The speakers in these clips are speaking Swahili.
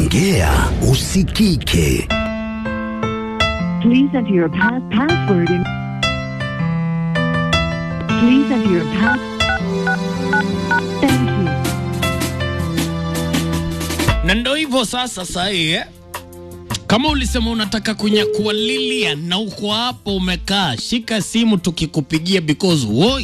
Ongea usikike. Please enter your pass password in. Please enter your pass. Thank you. na ndo hivyo sasa sahii eh? kama ulisema unataka kunyakua Lilian na uko hapo umekaa, shika simu tukikupigia because woi.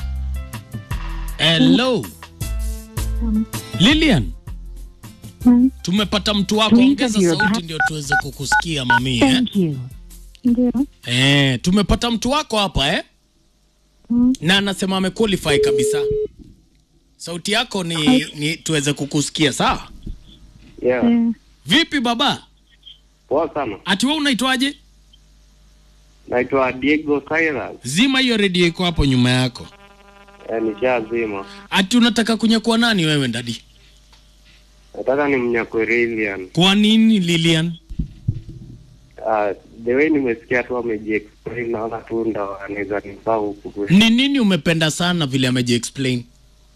Hello Lilian, Hmm, tumepata mtu wako, Please ongeza have your sauti pa- ndio tuweze kukusikia mami eh? Thank you. Ndio. Eh, tumepata mtu wako hapa eh? Hmm, na anasema amequalify kabisa. Sauti yako ni, ni tuweze kukusikia sawa. Yeah, eh, Vipi baba, poa sana. ati wewe unaitwaje? Naitwa Diego Cyrus. Zima hiyo redio iko hapo nyuma yako. Eh, nishazima. Ati unataka kunyakua nani wewe ndadi? Nataka ni mnyakwe Lilian. Kwa nini Lilian? Uh, the way nimesikia tu amejiexplain, naona tu ndo anaweza nifaa huku kwetu. Ni nini umependa sana vile ameji explain?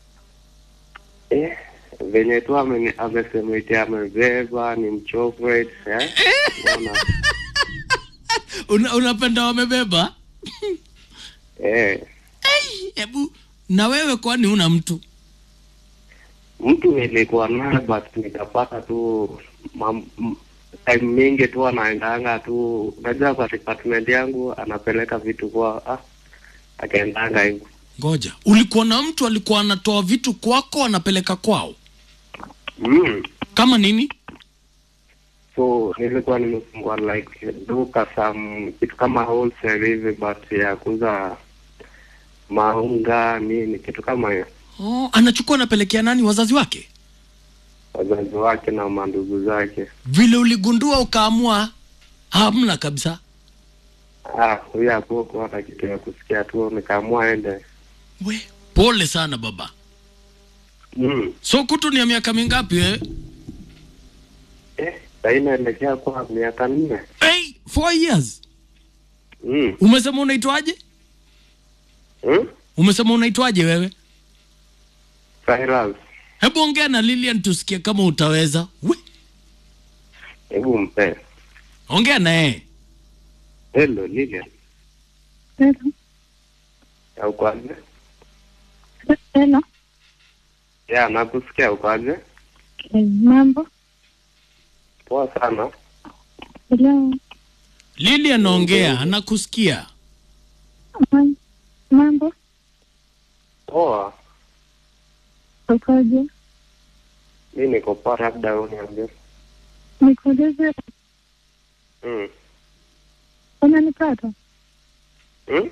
Eh, venye tu ame- amesema eti amebeba ni mchocolate eh? Unaona? Una, unapenda wamebeba? eh, Hebu na wewe kwani una mtu? mtu nilikuwa naye but nikapata tu mam, m- time mingi tu anaendanga tu, unajua kwa department yangu anapeleka vitu kwa ah, akaendanga hivyo Ngoja, ulikuwa na mtu alikuwa anatoa vitu kwako anapeleka kwao? mm. Kama nini? so nilikuwa nimefungua like duka some kitu kama wholesale hivi but ya kuuza maunga nini kitu kama hiyo Oh, anachukua anapelekea nani? Wazazi wake? wazazi wake na mandugu zake Vile uligundua ukaamua hamna kabisa. ah huyo hakuwa hata kitu ya kusikia tu nikaamua ende We, pole sana baba. mm. So kutu ni ya miaka mingapi wewe? eh sahii naelekea kwa miaka nne Hey, four years. mm. Umesema unaitwaje? mm? Umesema unaitwaje wewe? Cyrus Hebu ongea na Lilian tusikie kama utaweza. We, hebu mpe ongea na yeye. hello Lilian hello. ya ukwaje Hello. ya nakusikia ukwaje Eh, mambo. poa sana Hello. Lilian ongea, anakusikia. Mam- Mambo. poa Ukoje? mi niko poa labda uniambie Nikuulize, mm. unanipata? Hmm?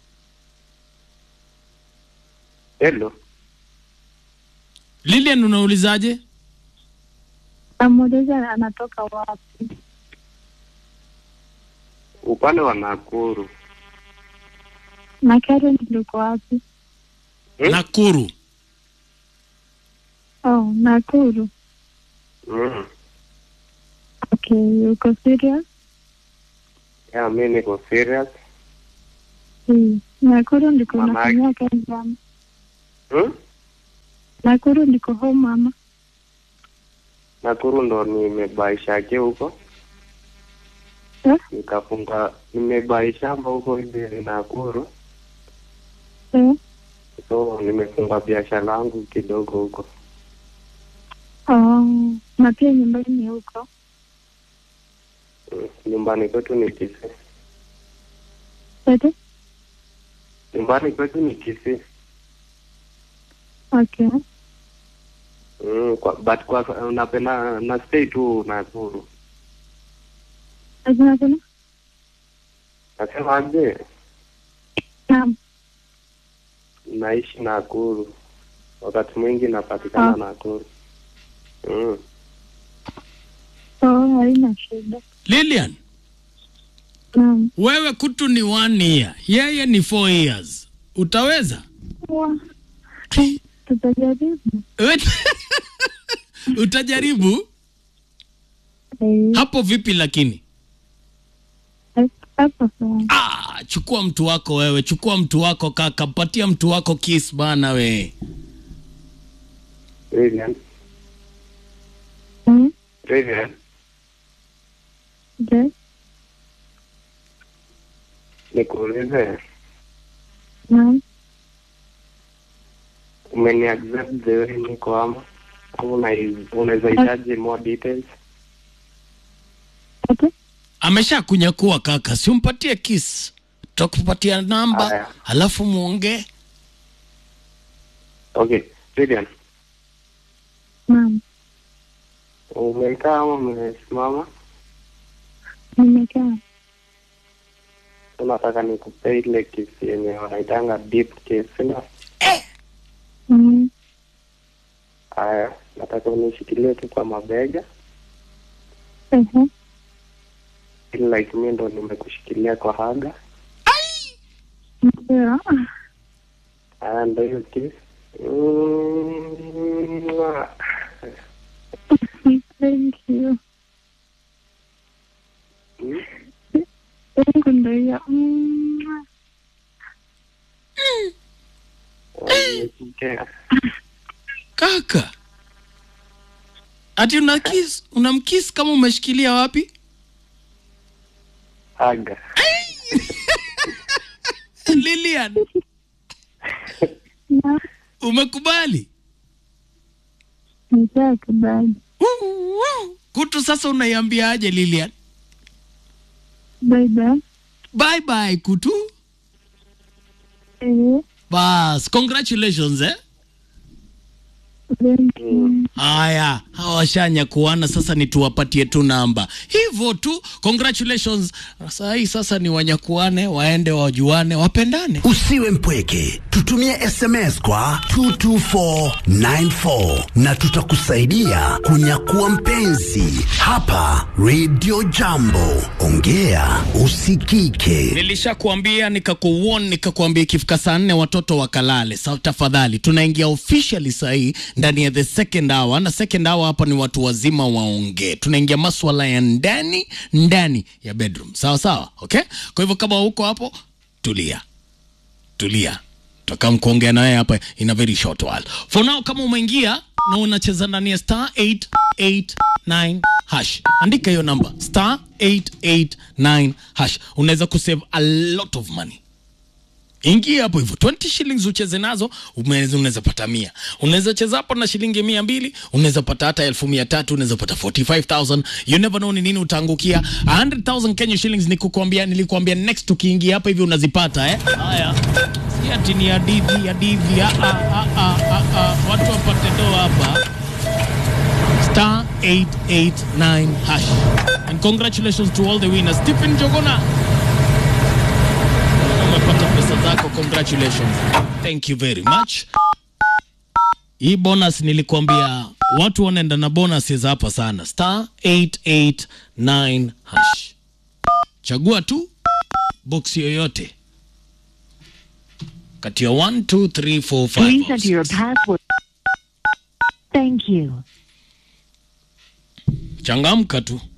Hello. Lilian unaulizaje? Namuuliza anatoka wapi? Upande wa Nakuru. Na Karen liko wapi? Hmm? Nakuru. Oh, Nakuru. Mm. Okay, uko serious? Ya mi niko serious. Hmm. Nakuru ndiko Manake- unafanyia kazi ama? Hmm? Nakuru ndiko home ama? Nakuru ndo nimebaishake huko. Eh? Nikafunga nimebai shamba huko hivi Nakuru. Eh? So nimefunga biashara yangu kidogo huko. Oh, na pia nyumbani ni huko. Mm. Nyumbani kwetu ni Kisii. Ete? Nyumbani kwetu ni Kisii. Okay. Mm, kwa, but kwa napenda na stay tu Nakuru. Lazima tena? Nasema je, Naam. naishi Nakuru, wakati mwingi napatikana Ah. Nakuru. Mm. Oh, haina shida. Lilian, Naam. wewe kutu ni one year, yeye ni four years. Utaweza? Wa- Tutajaribu. Utajaribu? Eh, Hapo vipi lakini? hapo sawa. Ah, chukua mtu wako wewe, chukua mtu wako kaka, patia mtu wako kiss bana we. Lilian, Mm? Vivian, Yes. nikuulize, Naam. umeni accept the way niko ama au una- unaweza hitaji more details? Okay. Amesha kunyakua kaka, si umpatie kiss, tutakupatia namba Aya. alafu muongee. Okay, Vivian, Naam. umekaa ama umesimama? Nimekaa. Unataka nikupee ile kesi yenye wanaitanga deep case, sina? Mm. Haya, nataka unishikilie tu kwa mabega Ehe. ili like mi ndo nimekushikilia kwa haga. Ndio. Haya, ndo hiyo kesi. Mm, Thank you. mm. Thank you ndio hiyo. Mm. Nimesikia. Kaka, ati una kiss, unamkiss kama umeshikilia wapi? Haga. Lilian, Na umekubali? nishakubali. Kutu sasa unaiambiaje Lilian? Bye bye. Bye bye Kutu. Eh. Bas, congratulations eh. Thank you. Haya, hawashanya kuana sasa, ni tuwapatie tu namba hivyo tu. Congratulations. Saa hii sasa ni wanyakuane, waende wajuane, wapendane. Usiwe mpweke, tutumie SMS kwa 22494 na tutakusaidia kunyakua mpenzi hapa Radio Jambo. Ongea usikike. Nilishakuambia nikakuon, nikakuambia ikifika saa nne watoto wakalale. Sa tafadhali, tunaingia officially saa hii ndani ya the second hour, na second hour hapa ni watu wazima waongee. Tunaingia maswala ya ndani ndani ya bedroom, sawa sawa, okay. Kwa hivyo kama uko hapo, tulia tulia, tutakam kuongea na wewe hapa in a very short while. For now, kama umeingia na unacheza ndani ya star 889 hash, andika hiyo namba star 889 hash, unaweza kusave a lot of money. Ingia hapo hivyo 20 shillings ucheze nazo, umeweza- unaweza pata mia. Unaweza cheza hapo na shilingi mia mbili, unaweza pata hata elfu mia tatu, unaweza pata 45000 you never know ni nini utaangukia. 100000 Kenya shillings ni kukwambia, nilikwambia next ukiingia hapa hivi unazipata eh. Haya, si ati ni hadithi hadithi, ah ah ah ah ah, ah. watu wapate doa hapa star 889 hash and congratulations to all the winners. Stephen Jogona umepata pesa zako, congratulations, thank you very much. Hii bonus nilikwambia watu wanaenda na bonuses hapa sana, star 889 hash. Chagua tu box yoyote kati ya 1 2 3 4 Please 5 enter your password. Thank you. changamka tu.